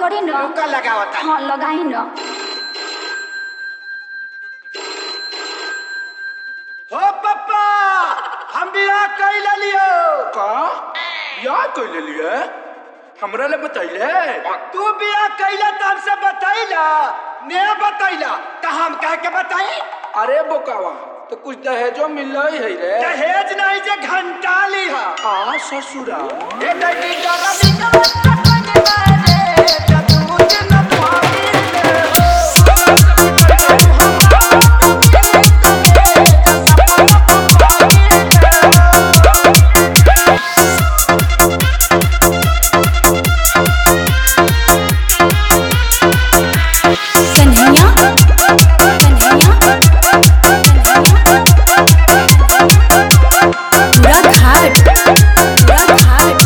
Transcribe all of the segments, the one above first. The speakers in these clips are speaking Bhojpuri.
पड़ी न रुका लगावता हाँ लगाई न हो पप्पा हम बियाह कैला लियो का बियाह कैले लिए हमरा ले बतैले तू बियाह कैला त हमसे बतैला ने बतैला त हम कह के बताई अरे बोकावा तो कुछ दहेजो मिल है रे दहेज नहीं जे घंटा लिहा आ ससुरा ए दही डरा कन्हैया कन्हैया पूरा घाट पूरा घाट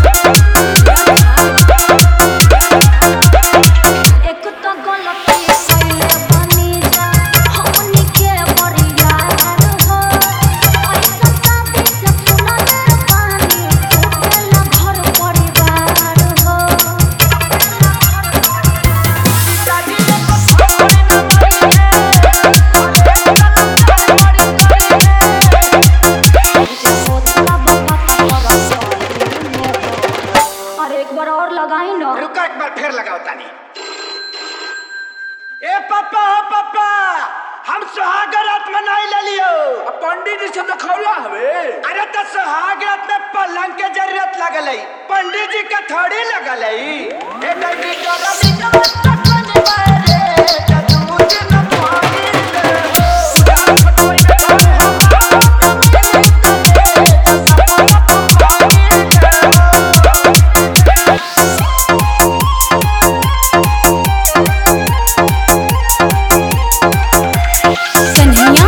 एक तो गलती कइले बनी जा हमनी के परियार हो ऐसा शादी से सुनले बानी होखेला घर परिवार हो अरे एक बार और लगाई ना रुका एक बार फिर लगाओ तानी ए पप्पा हो पप्पा हम सुहाग रात मनाई ले लियो अब पंडित जी से दिखौला हवे अरे तो सुहाग रात में पलंग के जरूरत लगल है पंडित जी का थोड़ी लगल है ए दही डरा कन्हैया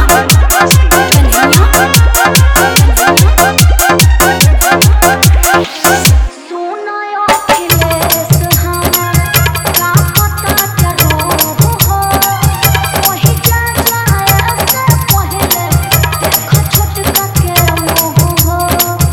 कन्हैया सुनो अखिलेश हमर का पता चलो हो वही जा जाए से पहले देखो छोटका के मुंह हो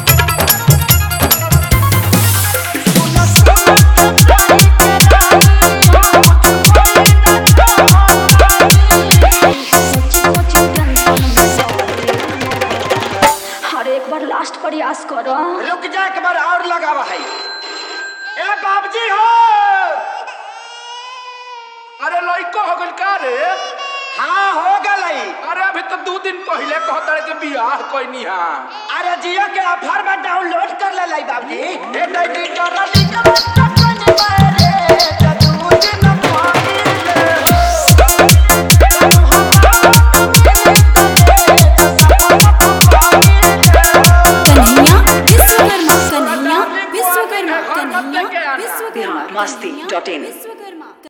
हर एक बार लास्ट प्रयास करो रुक जा एक बार और लगावा है ए बाबूजी हो अरे लइको हो गइल का रे हाँ हो गई अरे अभी तो दो दिन पहले कहता रे कि बियाह कोई हा अरे जियो के ऑफर में डाउनलोड कर ले लाई बाबूजी ए दही डरा